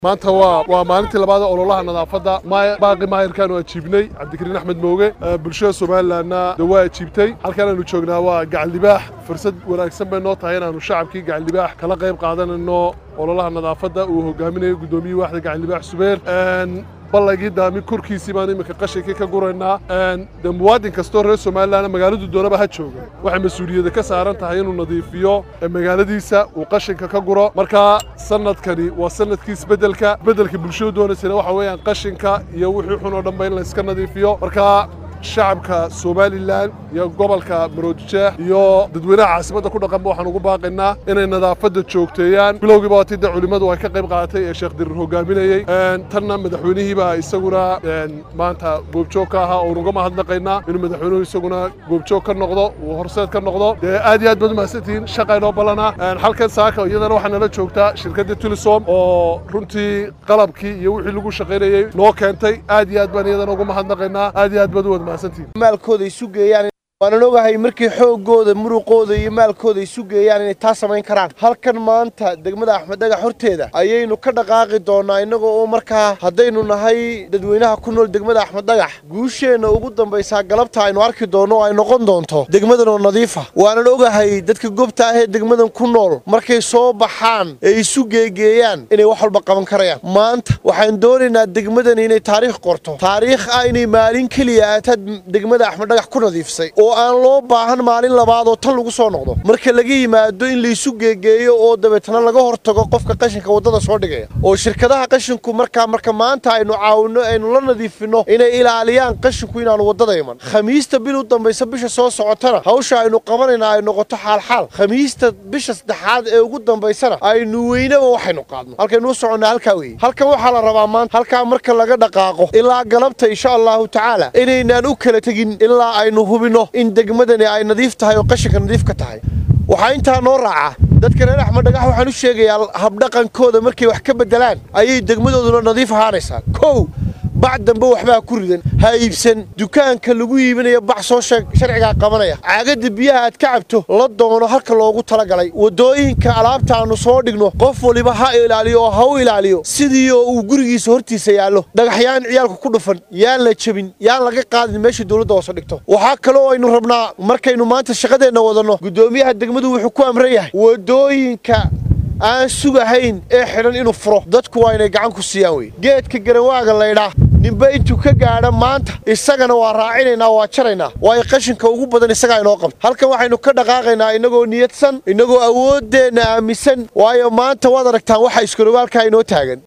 maanta waa waa maalintii labaad ee ololaha nadaafadda maay- baaqi maayirkaan oo ajiibnay cabdikariin axmed mooge ee bulshada somalilanna de waa ajiibtay halkan aanu joognaa waa gacaldibaax fursad wanaagsan bay noo tahay inaanu shacabkii gacaldibaax kala qayb qaadanayno ololaha nadaafadda uu hogaaminayo gudoomiyihii waaxda gacaldibaax subeer Een, ballagii daami korkiisii baan iminka qashinkii ka guraynaa Een, de muwaadin kastoo reer somalilan magaaladu doonaba ha jooga waxay mas-uuliyadda ka saaran tahay inuu nadiifiyo ee magaaladiisa uu qashinka ka guro marka sanadkani waa sanadkii isbeddelka isbeddelka bulshadu doonaysana waxa weeyaan qashinka iyo wixii xun oo dhanba in la iska nadiifiyo marka shacabka somalilan iyo gobolka maroodijeex iyo dadweynaha caasimadda ku dhaqanba waxaan ugu baaqaynaa inay nadaafadda joogteeyaan bilowgiiba waa tidda culimmadu ay ka qayb qaadatay ee sheekh dirir hogaaminayey Een, tanna madaxweynihiibaa isaguna een, maanta goobjoog ka ahaa oon uga mahadnaqaynaa inuu madaxweynuhu isaguna goobjoog ka noqdo uu horseed ka noqdo dee aad iyo aad baad umahadsantihiin shaqa inoo ballanaa Een, halkan saaka iyadana waxaa nala joogtaa shirkadda tulisom oo runtii qalabkii iyo wixii lagu shaqaynayey noo keentay aad iyo aad baan iyadana ugu mahadnaqaynaa aad iyo aad baad u wad mahadsantihiin maalkooda isu geeyaan waanan ogahay markii xoogooda muruqooda iyo maalkooda isu geeyaan inay taa samayn karaan halkan maanta degmada axmed dhagax horteeda ayaynu ka dhaqaaqi doonaa innagoo oo markaa haddaynu nahay dadweynaha ku nool degmada axmed dhagax guusheenna ugu dambaysaa galabta aynu arki doonno oo ay noqon doonto degmadan oo nadiifa waanan ogahay dadka gobta ah ee degmadan ku nool markay soo baxaan ee isu geegeeyaan inay wax walba qaban karayaan maanta waxaan doonaynaa degmadani inay taariikh qorto taariikh ah inay maalin keliya aataad degmada axmed dhagax ku nadiifsay oo aan loo baahan maalin labaad oo tan lagu soo noqdo marka laga yimaado in laysu geegeeyo oo dabeetana laga hortago qofka qashinka waddada soo dhigaya oo shirkadaha qashinku markaa marka maanta aynu caawinno aynu la nadiifino inay ilaaliyaan qashinku inaanu waddada iman khamiista bil u dambaysa bisha soo socotana hawsha aynu qabanayna ay noqoto xaalxaal khamiista bisha saddexaad ee ugu dambaysana aynu weynaba waxaynu qaadno halkaynu u soconnaa halkaa weeye halkan waxaa la rabaa maanta halkaa marka laga dhaqaaqo ilaa galabta insha allahu tacaala inaynaan u kala tegin ilaa aynu hubinno in degmadani ay nadiif tahay oo qashinka nadiif ka tahay waxaa intaa noo raaca dadka reer axmed dhagax waxaan u sheegayaa habdhaqankooda markay wax ka beddelaan ayay degmadooduna nadiif ahaanaysaa kow bac dambe waxbaa ku ridan ha iibsan dukaanka lagu iibinayo bac soo sheeg sharcigaa qabanaya caagadda biyaha aad ka cabto la doono halka loogu talagalay waddooyinka alaabta aanu soo dhigno qof waliba ha ilaaliyo oo ha u ilaaliyo sidii oo uu gurigiisa hortiisa yaallo dhagaxyaan ciyaalka ku dhufan yaan la jebin yaan laga qaadin meesha dowladda hoose dhigto waxaa kaloo aynu rabnaa markaynu maanta shaqadeenna wadanno guddoomiyaha degmadu wuxuu ku amran yahay waddooyinka aan sugahayn ee xidhan inuu furo dadku waa inay gacan ku siiyaan wey geedka garawaaga laydhaa ninba intuu ka gaadha maanta isagana waa raacinaynaa waa jaraynaa waayo qashinka ugu badan isagaa inoo qabta halkan waxaynu ka dhaqaaqaynaa innagoo niyadsan innagoo awooddeenna aaminsan waayo maanta waad aragtaan waxa iskorogaalkaa inoo taagan